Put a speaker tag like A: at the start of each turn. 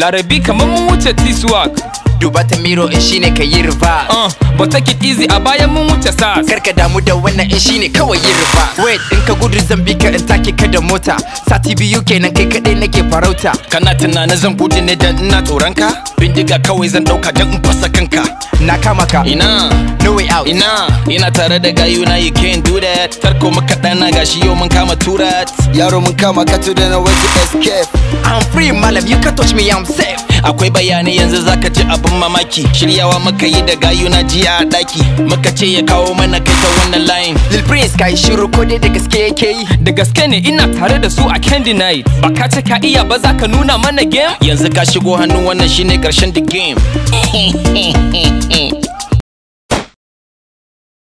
A: larabi kamar mun wuce t-swag
B: duba ta miro in shine ka yi riba
A: uh, but take it easy a bayan mun wuce sas
B: karka damu da wannan in shine kawai yi riba wait in ka gudu zan bi ka in take ka da mota sati biyu kenan kai kadai nake farauta
C: kana tunanin zan gudu ne dan ina tsoron ka bindiga kawai zan dauka dan in fasa kanka
B: na kama ka
C: ina
B: no way out
C: ina ina tare da gayuna you can't do that tarko maka dana gashi yau mun kama turat yaro mun kama ka to da way to escape
B: I'm free malam you can touch me I'm safe
C: akwai bayanai yanzu zaka ji abin mamaki shiryawa muka yi da gayuna jiya a daki muka ce ya kawo mana kai ta wannan line
B: Lil Prince kai shiru ko dai da gaske yake yi
A: da gaske ne ina tare da su a candy night ba ka ce ka iya ba za ka nuna mana game
C: yanzu ka shigo hannu wannan shine karshen the game